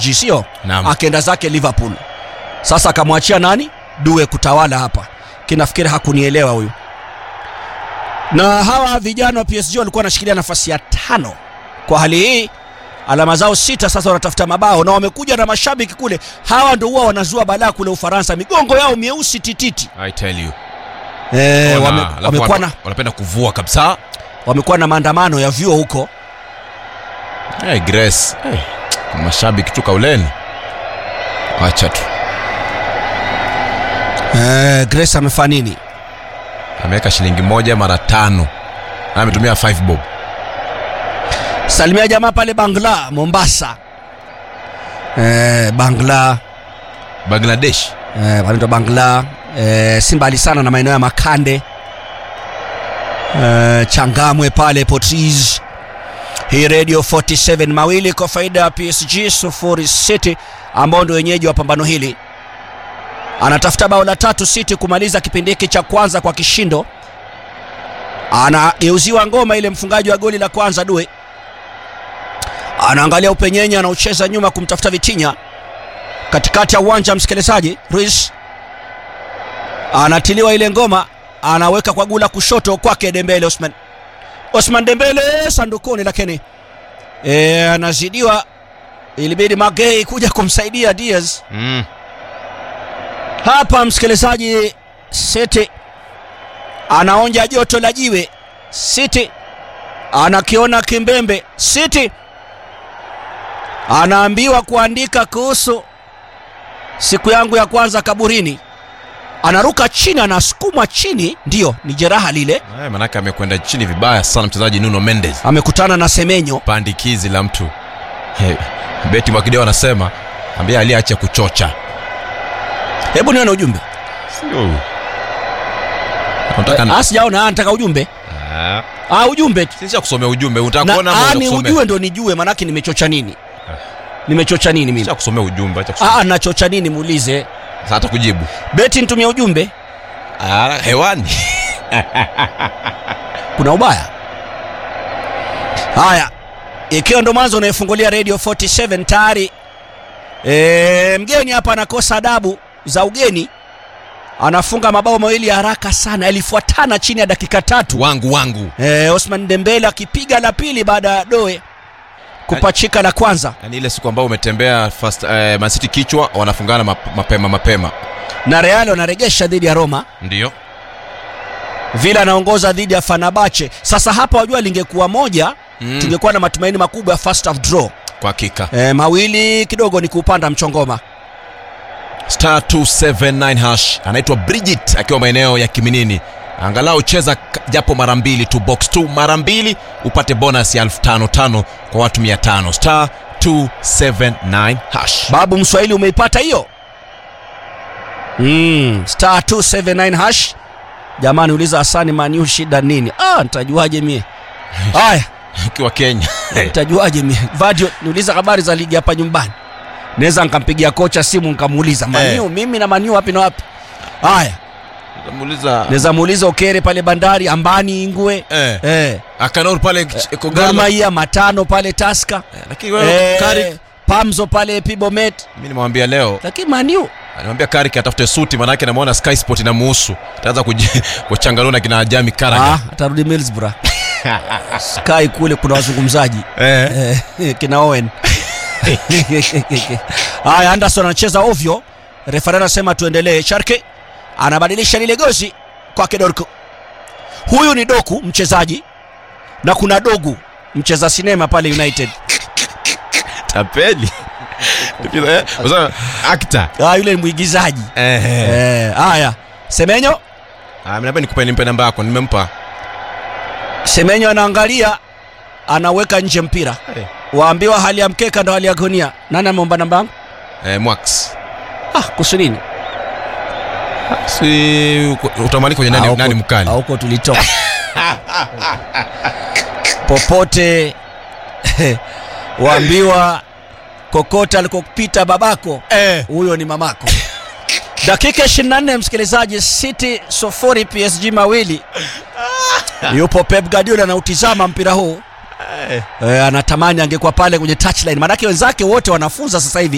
PSG, sio Naam. akaenda zake Liverpool. Sasa akamwachia nani? Due kutawala hapa. Kinafikiri hakunielewa huyu. Na hawa vijana wa PSG walikuwa wanashikilia nafasi ya tano kwa hali hii, alama zao sita, sasa wanatafuta mabao na wamekuja na mashabiki kule. Hawa ndio huwa wanazua balaa kule Ufaransa, migongo yao mieusi tititi. I tell you. Eh, Ona, wame, alafu wamekuwa wana- na wanapenda kuvua kabisa. wamekuwa na maandamano ya vyuo huko. Hey, Grace. Hey. Mashabiki tu kauleni. Acha tu. Eh, Grace amefanya nini? Ameweka shilingi moja mara tano. Na ametumia 5 bob. Salimia jamaa pale Bangla, Mombasa. Eh, Bangla Bangladesh. eh, wanaitwa Bangla eh, si mbali sana na maeneo ya Makande eh, Changamwe pale Portris. Hii Radio 47 mawili kwa faida ya PSG sufuri City ambao ndio wenyeji wa pambano hili. Anatafuta bao la tatu City kumaliza kipindi hiki cha kwanza kwa kishindo. Anageuziwa ngoma ile mfungaji wa goli la kwanza Due anaangalia upenyenye, anaucheza nyuma kumtafuta Vitinha katikati ya uwanja. Msikilizaji, Ruiz anatiliwa ile ngoma, anaweka kwa gula kushoto kwake Dembele Osman. Osman Dembele sandukuni, lakini e, anazidiwa. Ilibidi Magei kuja kumsaidia Diaz Mm. hapa. Msikilizaji, City anaonja joto la jiwe. City anakiona kimbembe. City anaambiwa kuandika kuhusu siku yangu ya kwanza kaburini. Anaruka chini, anasukumwa chini, ndiyo ni jeraha lile. Eh, manake amekwenda chini vibaya sana mchezaji Nuno Mendes. Amekutana na Semenyo. Pandikizi la mtu. Hey, Beti Mwakideo anasema ambia aliache kuchocha. Hebu nione ujumbe. Sio. Unataka Ah, sijaona, ah, nataka ujumbe. Ah. Ah, ujumbe tu. Sisi kusomea ujumbe, unataka Na kuona ama ah, unataka ni kusomea? ujue ndo nijue, manake nimechocha nini? Nimechocha nini mimi? Acha kusomea ujumbe, acha kusomea. Ah, nachocha nini? Muulize Sasa hata kujibu. Beti, nitumie ujumbe. Ah, hewani. kuna ubaya haya ikiwa ndo mwanzo unaifungulia radio 47 tayari e, mgeni hapa anakosa adabu za ugeni anafunga mabao mawili ya haraka sana yalifuatana chini ya dakika tatu Wangu wangu. e, osman dembele akipiga la pili baada ya doe kupachika la kwanza Yaani ile siku ambayo umetembea first eh, Man City kichwa wanafungana map, mapema mapema. na real wanaregesha dhidi ya roma Ndio. vile anaongoza dhidi ya fanabache sasa hapa wajua lingekuwa moja Mm. tungekuwa na matumaini makubwa ya first half draw Kwa hakika. e, mawili kidogo ni kuupanda mchongoma Star 279 hash anaitwa Bridget akiwa maeneo ya Kiminini. Angalau cheza k- japo mara mbili tu box 2 mara mbili upate bonus ya 1500 kwa watu 500. Star 279 hash. babu mswahili umeipata hiyo mm, star 279 hash jamani uliza hasani maniu shida nini ah, nitajuaje mie haya Ukiwa Kenya. nitajuaje mie vadio niuliza habari za ligi hapa nyumbani naweza nkampigia kocha simu nkamuuliza maniu mimi na maniu wapi na wapi haya Muuliza naweza muuliza okere pale bandari ambani ingwe eh eh. Akanor pale ch- Gor Kogalo. Mahia matano pale taska Eh, Lakini wewe eh, Karik pamzo pale pibomet mimi nimwambia leo lakini maniu Anamwambia Karik atafute suti manake namuona Sky Sport inamuhusu. Ataanza kuji- kuchanganua na kina Jami Karaga. Ah, atarudi Middlesbrough. Sky kule kuna wazungumzaji Eh. eh, kina Owen. Haya, Anderson anacheza ovyo, refari anasema tuendelee. Sharke anabadilisha lile gozi kwake Dorku. Huyu ni Doku mchezaji na kuna Dogu mcheza sinema pale United. Tapeli. Eh, unasema actor. Ah, yule ni mwigizaji Eh. eh. Haya, Semenyo Ah, mimi nikupe nimpe namba yako, nimempa. Semenyo anaangalia, anaweka nje mpira. Eh. Waambiwa hali ya mkeka ndo hali ya gonia. Nani ameomba namba yangu? Eh, Mwax. Ah, kuhusu nini? Si utamani kwenye Ah, nani, huko- nani mkali? ah, huko tulitoka popote waambiwa kokota alikopita babako Eh. huyo ni mamako dakika 24 msikilizaji city sufuri psg mawili yupo pep guardiola anautizama mpira huu Eh. e, anatamani angekuwa pale kwenye touchline maanake wenzake wote wanafunza sasa hivi